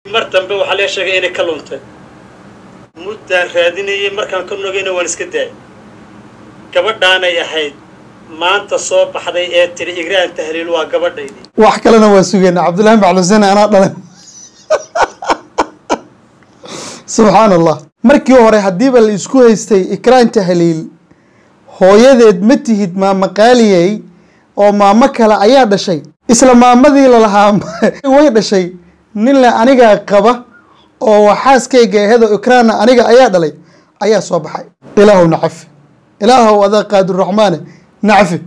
mar dambe waxaa lee sheegay inay ka luntay muddaan raadinayay markaan ka nogayna waan iska daayay gabadhaanay ahayd maanta soo baxday ee tiri igraan tahliil waa gabadhaydii wax kalena waa sugeena cabdullaahi maclusene anaa dhalan subxaan allah markii hore haddiiba la isku haystay ikraan tahliil hooyadeed ma tihid maama qaaliyey oo maamo kale ayaa dhashay isla maamadii lalahaa way dhashay nin le anigaa qaba oo waxaaskayga ahedo ikraanna aniga ayaa dhalay ayaa soo baxay ilaahow nacafi ilaahow adaa qaaduraxmaane nacafi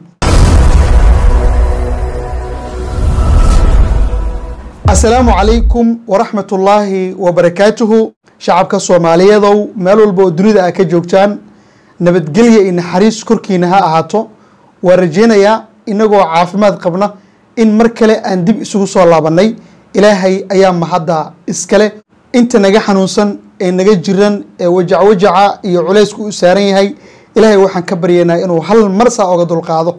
asalaamu calaykum waraxmat ullaahi wabarakaatuhu shacabka soomaaliyeedow meel walba oo dunida a ka joogtaan nabadgelya iyo naxariis korkiina ha ahaato waa rajeynayaa inagoo caafimaad qabna in mar kale aan dib isugu soo laabanay ilaahay ayaa mahadda iskale inta naga xanuunsan ee naga jiran ee wajac wajaca iyo culaysku u saaran yahay ilaahay waxaan ka baryaynaa inuu hal mar saa oga dulqaado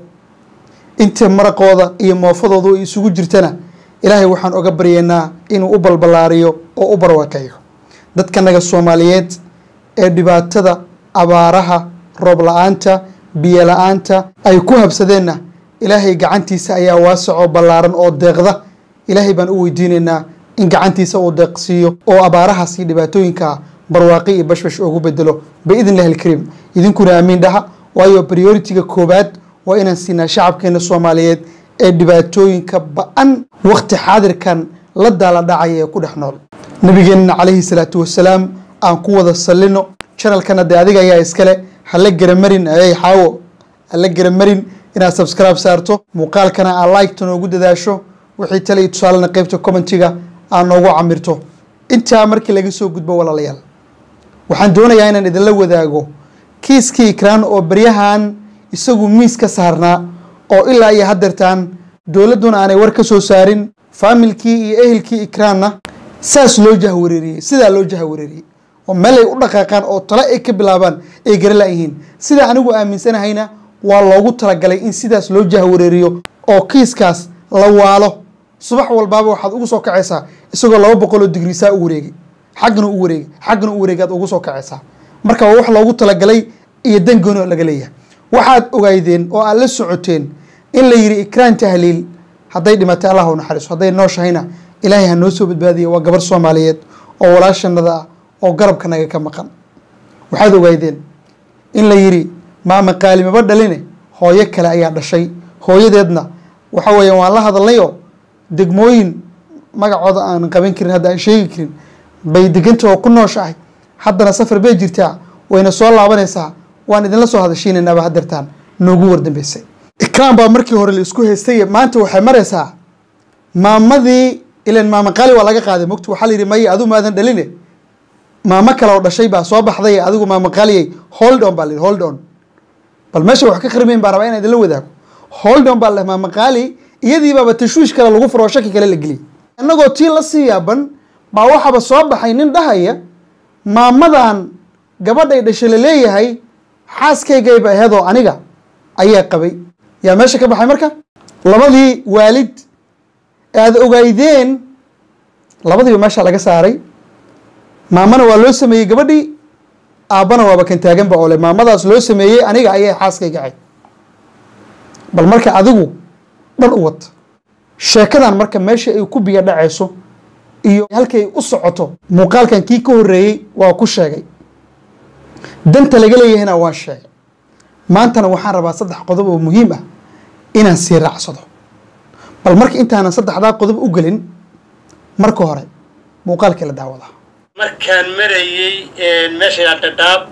inta maraqooda iyo moofadoodu ay isugu jirtana ilaahay waxaan oga baryaynaa inuu u balballaariyo oo u barwakeeyo dadka naga soomaaliyeed ee dhibaatada abaaraha roob la-aanta biyo la-aanta ay ku habsadeenna ilaahay gacantiisa ayaa waasacoo ballaaran oo deeqda ilaahay baan u weydiinaynaa in gacantiisa uu deeqsiiyo oo abaarahaas iyo dhibaatooyinka barwaaqi iyo bashbash ugu bedelo biidn illahi alkariim idinkuna aamiin dhaha waayo prioritiga koowaad waa inaan siinaa shacabkeena soomaaliyeed ee dhibaatooyinka ba-an waqti xaadirkan la daala dhacaya ee ku dhex nool nabigeenna calayhi salaatu wasalaam aan ku wada sallino channelkana dee adiga ayaa iskale hala garamarin ayay xaawo hala garamarin inaad subscribe saarto muuqaalkana aad like-ta noogu dadaasho wixii tale iyo tusaalena qeybta commentiga aad noogu camirto intaa markii laga soo gudbo walaalayaal waxaan doonayaa inaan idinla wadaago kiiskii ikraan oo beryahan isagu miis ka saarnaa oo ilaa iyo haddeertaan dowladduna aanay war ka soo saarin faamilkii iyo ehelkii ikraanna saas loo jahwareeriyey sidaa loo jahwareeriyey oo meel ay u dhaqaaqaan oo tale ay ka bilaabaan ay gara la-yihiin sida anigu aaminsanahayna waa loogu talagalay in sidaas loo jahwareeriyo oo kiiskaas la waalo subax walbaaba waxaad ugu soo kacaysaa isagoo laba boqoloo digriisaa u wareegay xaggana u wareegay xaggana u wareegay aad ugu soo kacaysaa marka waa wax loogu talagalay iyo dangooni oo laga leeyahay waxaad ogaydeen oo aad la socoteen in la yidhi ikraan tahliil hadday dhimatay allah u naxariiso hadday nooshahayna ilaahay ha noo soo badbaadiya waa gabar soomaaliyeed oo walaashanada ah oo garabka naga ka maqan waxaad ogaydeen in la yidhi maama qaalimaba dhaline hooyo kale ayaa dhashay hooyadeedna waxa weeyaan waan la hadalnayo degmooyin magacooda aan qaban karin hadda aan sheegi karin bay deganta oo ku nooshahay haddana safar bay jirtaa wayna soo laabanaysaa waan idinla soo hadashiinaynaaba hadeertaan noogu wardambeysay ikraan baa markii hore la isku haystay maanta waxay maraysaa maamadii ilan maama qaali waa laga qaaday mogta waxaa la yidhi maya adigu maadan dhaline maamo kale oo dhashay baa soo baxday adigu maama qaaliyay hold on baa la yidhi hold on bal meesha wax ka khrimeyn baa rabaa inaan idinla wadaago hold on baa la maama qaali iyadii baaba tashwiish kale lagu furo oo shaki kale la geliyay innagoo tii la sii yaaban baa waxaaba soo baxay nin dhahaya maamadan gabadhay dhashay la leeyahay xaaskaygayba aheedoo aniga ayaa qabay yaa meesha ka baxay marka labadii waalid aada ogaydeen labadiiba meesha laga saaray maamana waa loo sameeyey gabadhii aabbana waaba kan taaganba oo le maamadaas loo sameeyey aniga ayay xaaskayga ahayd bal marka adigu dhan u wad sheekadan marka meesha ay ku biyo dhacayso iyo halkay u socoto muuqaalkan kii ka horreeyey waa ku sheegay danta laga leeyahayna waan sheegay maantana waxaan rabaa saddex qodob oo muhiim ah inaan sii raacsado bal marka intaanan saddexdaa qodob u gelin marka hore muuqaalkii la daawadaa markaan marayey meesha dhadhaab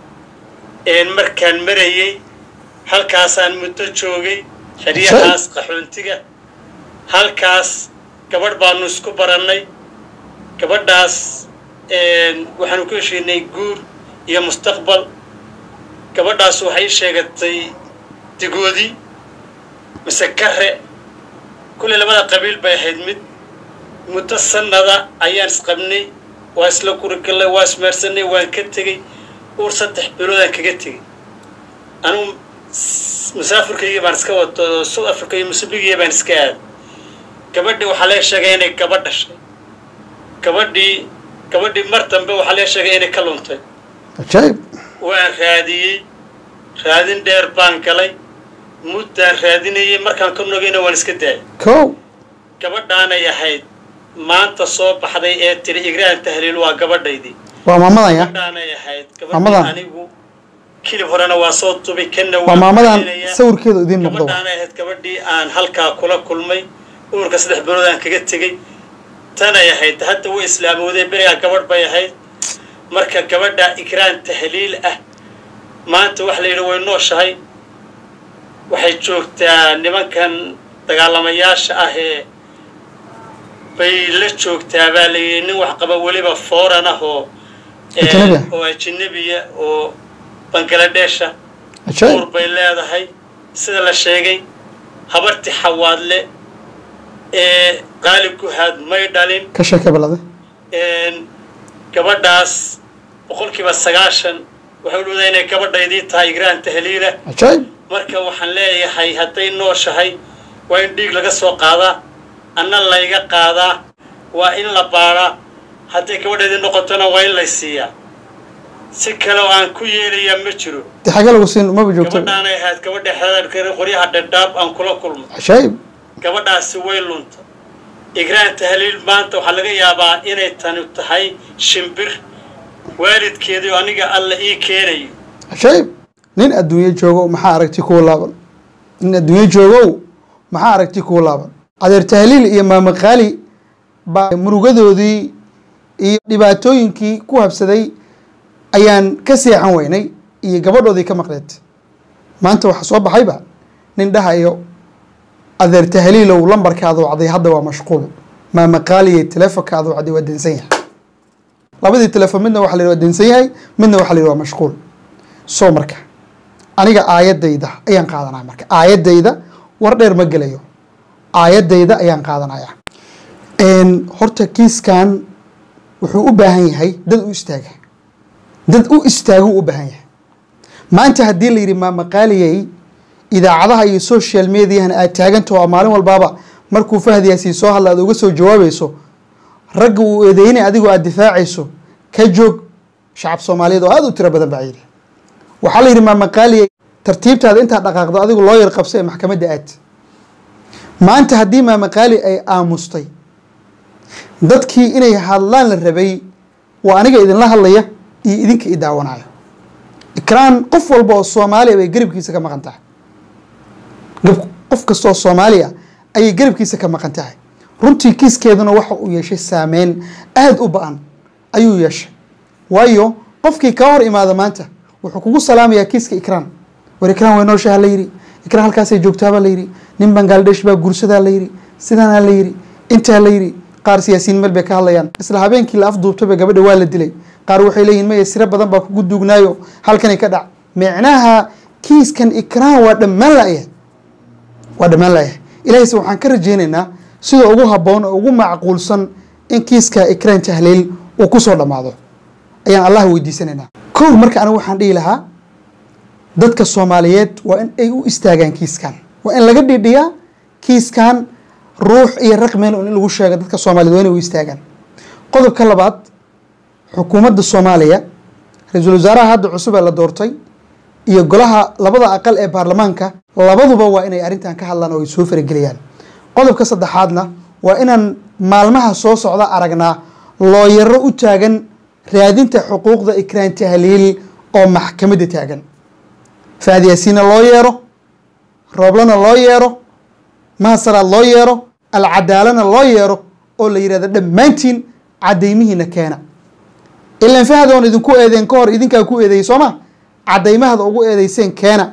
markaan marayey halkaasaan muddo joogay xeryahaas qaxoontiga halkaas gabadh baanu isku barannay gabadhaas waxaanu ku heshiinay guur iyo mustaqbal gabadhaas waxay sheegatay digoodi mise kare kulley labada qabiil bay ahayd mid muddo sannada ayaan isqabnay waa isla kurigallay waa ismeersanay waan ka tegey uur saddex biloodaan kaga tegey anugu musaafirkaygii baan iska wato south africa iyo musubigiya baan iska aaday gabadhii waxaa lee sheegay inay gabadh dhashay gabadhii gabadhii mar dambe waxaa lee sheegay inay ka luntay cajaayib waan raadiyey raadin dheer baan galay muddaan raadinayay markaan ka nogayna waan iska daayay kow gabadhaanay ahayd maanta soo baxday ee tiri igraan tahliil waa gabadhaydii waa maamadan ya gabadhaanay ahayd Maamadan. gabadhii anigu kilib horena waa soo tubay kanna waa waan maamadan raadinayaa. sawirkeeda idiin muuqdo gabadhaanay ahayd gabadhii aan halkaa kula kulmay uurka saddex bilood aan kaga tegey tanay ahayd hadda way islaamowday berigaa gabadh bay ahayd marka gabadha igraan tahliil ah maanta waxa la yidhi way nooshahay waxay joogtaa nimankan dagaalamayaasha ah ee bay la joogtaa baa la yidhi nin wax qaba weliba fooran ah oo ee, Ajnabi ah. oo ajnabiya oo bangaladeesha cajaayib uur bay leedahay sida la sheegay habarti xawaadle ee qaalib guhaad may dhalin ka sheeke balade een, gabadhaas boqolkiiba sagaashan waxay u dhowdaa inay gabadhaydii tahay igraan tahliila cajaayib marka waxaan leeyahay hadday nooshahay waa in dhiig laga soo qaadaa anna layga qaadaa waa in la baadhaa hadday gabadhaydii noqotona waa in lay siiyaa si kale oo aan ku yeelayaa ma jiro dee xagee lagu siin umaba joogto gabadhaanay ahayd gabadha xeedaadka qoryaha dhadhaab aan kula kulmo cajaayib gabadhaasi way lunta igraan tahliil maanta waxaa laga yaabaa inay tani tahay shimbir waalidkeedii oo aniga alla ii keenayo cajaayib nin adduunyo joogo maxaa aragti kuwa laaban nin adduunyo joogow maxaa aragti kuwa laaban adeer tahliil iyo maama qaali baa murugadoodii iyo dhibaatooyinkii ku habsaday ayaan ka seexan weynay iyo gabadhoodii ka maqleed maanta waxaa soo baxayba nin dhahayo adeer tahliilow lambarka aad wacday hadda waa mashquul maama qaaliye telefonka aad wacday waa dansan yahay labadii telefon midna waxa la yidhi waa dansan yahay midna waxa la yidhi waa mashquul soo marka aniga aayadayda ayaan qaadanaya marka aayadayda war dheer ma gelayo aayadayda ayaan qaadanaya Een, horta kiiskan wuxuu u baahan yahay dad u istaaga dad u istaaguu u baahan yahay maanta haddii la yidhi maama qaaliyey idaacadaha iyo social mediahana aad taagantaho oo maalin walbaaba markuu fahdiyaasi soo hadla aad uga soo jawaabayso ragga uu eedeynay adigoo aad difaacayso ka joog shacab soomaaliyeed oo aad u tiro badan baa yidhi waxaa la yidhi maama qaaliye tartiibtaada intaad dhaqaaqdo adigu loo yar qabso ee maxkamadda aad maanta haddii maama qaali ay aamustay dadkii inay hadlaan la rabay waa aniga idinla hadlaya iyo idinka i daawanayo ikraan qof walba oo soomaaliya bay garabkiisa ka maqan tahay gab- qof kasta oo soomaaliya ayay garabkiisa ka maqan tahay runtii kiiskeeduna waxa uu yeeshay saameyn aada u ba-an ayuu yeeshay waayo qofkii kaa hor imaada maanta wuxuu kugu salaamayaa kiiska ikraan war ikraan way nooshaha la yidhi ikraan halkaasay joogtaabaa la yidhi nin bangladesh baa guursadaa la yidhi sidaanaa la yidhi intaa la yidhi qaar siyaasiyiin meel bay ka hadlayaan isla habeenkii la afduubtaba gabadha waa la dilay qaar waxay leeyihin maya siro badan baa kugu duugnaayo halkanay ka dhac micnaha kiiskan ikraan waa dhammaan la'yahay waa dhammaan la'yahay ilaahayse waxaan ka rajaynaynaa sida ugu habboon oo ugu macquulsan in kiiska ikraan tahliil uu ku soo dhammaado ayaan allah weydiisanaynaa kow marka anigu waxaan dhihi lahaa dadka soomaaliyeed waa in ay u istaagaan kiiskan waa in laga dhidhiyaa kiiskan ruux iyo raqmeel in lagu sheego dadka soomaaliyeed waa inay u istaagaan qodobka labaad xukuumadda soomaaliya ra-iisul wasaaraha hadda cusub ee la doortay iyo golaha labada aqal ee baarlamaanka labaduba waa inay arrintan ka hadlaan oo ay soo farageliyaan qodobka saddexaadna waa inaan maalmaha soo socda aragnaa looyaro u taagan raadinta xuquuqda ikraan tahliil oo maxkamadda taagan faadyaasiina loo yeero rooblana loo yeero mahasaraad loo yeero alcadaalana loo yeero oo la yidhahdo dhammaantiin caddaymihiina keena ilan fahad oon idinku eedeen ka hor idinkaa ku eedeeyey soo ma caddaymahada ugu eedeyseen keena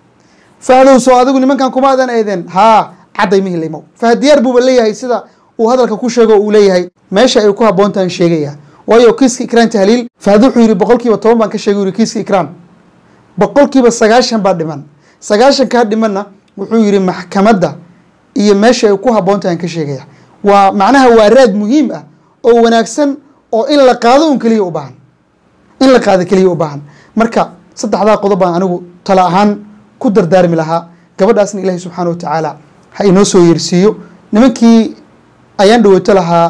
fahdow soo adigu nimankan kuma adan eedeen haa caddaymihii limow fahad diyaar buuba leeyahay sida uu hadalka ku sheego uu leeyahay meesha ay ku habboontahan sheegaya waayo kiiska ikraan tahliil fahad wuxuu yidhi boqolkiiba toban baan ka sheegay yidhi kiiska ikraan boqolkiiba sagaashan baa dhiman sagaashankaa dhimanna wuxuu yidhi maxkamadda iyo meesha ay ku habboontahan ka sheegaya waa macnaha waa raad muhiim ah oo wanaagsan oo in la qaado un keliya u baahan in la qaado keliya u baahan marka saddexdaa qodob baan anigu tala ahaan ku dardaarmi lahaa gabadhaasna ilaahay subxaana wa tacaala ha inoo soo yeersiiyo nimankii ayaan dhawaato lahaa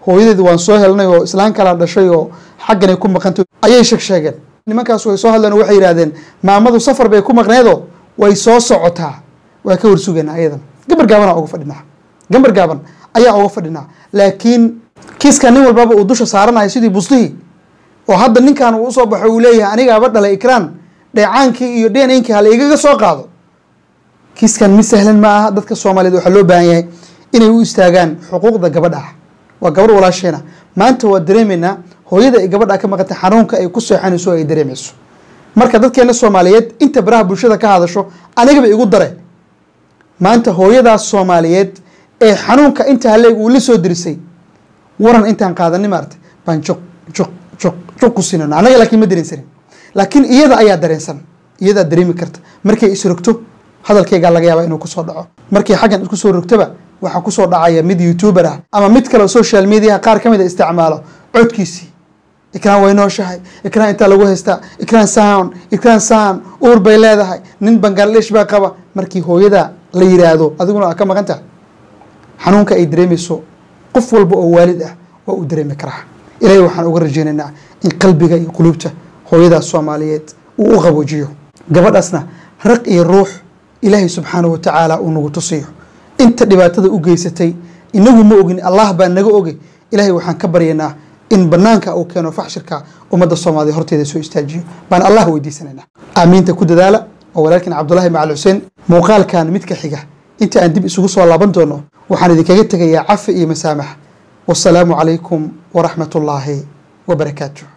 hooyadeed waan soo helnay oo islaan kalaa dhashay oo xagganay ku maqantay ayay sheeg sheegeen nimankaas way soo hadleen oo waxay yidhahdeen maamadu safar bay ku maqneedoo way soo socotaa waa ka warsugaynaa ayadan gambar gaabanaa uga fadhinaa gambar gaaban ayaa uga fadhinaa laakiin kiiska nin walbaba uu dusha saaranayo sidii buslihii oo hadda ninkan uu usoo baxo uu leeyahay anigaaba dhalay ikraan dheecaankii iyo dheeninkii hala igaga soo qaado kiiskan mid sahlan ma aha dadka soomaaliyeed waxaa loo baahan yahay inay u istaagaan xuquuqda gabadha ah waa gabarh walaasheena maanta waa dareemaynaa hooyada ay gabadha ka maqantay xanuunka ay ku seexanayso ay dareemayso marka dadkeena soomaaliyeed inta baraha bulshada ka hadasho anigaba igu dare maanta hooyadaas soomaaliyeed ee xanuunka inta haleeg uu la soo dirisay waran intaan qaadanin maarata baan juq juq juq juq ku sinano annaga laakiin ma dareensanin laakiin iyada ayaa dareensan iyadaa dareemi karta markay isrogto hadalkaygaa laga yaabaa inuu kusoo dhaco markii xaggan isku soo rogtoba waxaa kusoo dhacaya mid youtuber ah ama mid kale social mediaha qaar ka mid a isticmaalo codkiisii ikraan way nooshahay ikraan intaa lagu haystaa ikraan sound ikraan sound uur bay leedahay nin bangladesh baa qaba markii hooyada la yiraahdo adiguna aa ka maqan tahay xanuunka ay dareemayso qof walba oo waalid ah waa uu dareemi karaa ilaahay waxaan uga rajaynaynaa in qalbiga iyo quluubta hooyadaas soomaaliyeed uu u qaboojiyo gabadhaasna raq iyo ruux ilaahay subxaanahu wa tacaala uu nagu tusiyo inta dhibaatada u geysatay inagu ma ogin allah baa naga ogay ilaahay waxaan ka baryaynaa in banaanka uu keeno faxshirka ummadda soomaaliya horteeda soo istaajiyo baan allah weydiisanaynaa aamiinta ku dadaala oo walaalkin cabdulahi macal xuseen muuqaalkan midka xiga inta aan dib isugu soo laaban doono waxaan idinkaga tegayaa cafi iyo masaamax wasalaamu calaykum waraxmat ullaahi wabarakaatu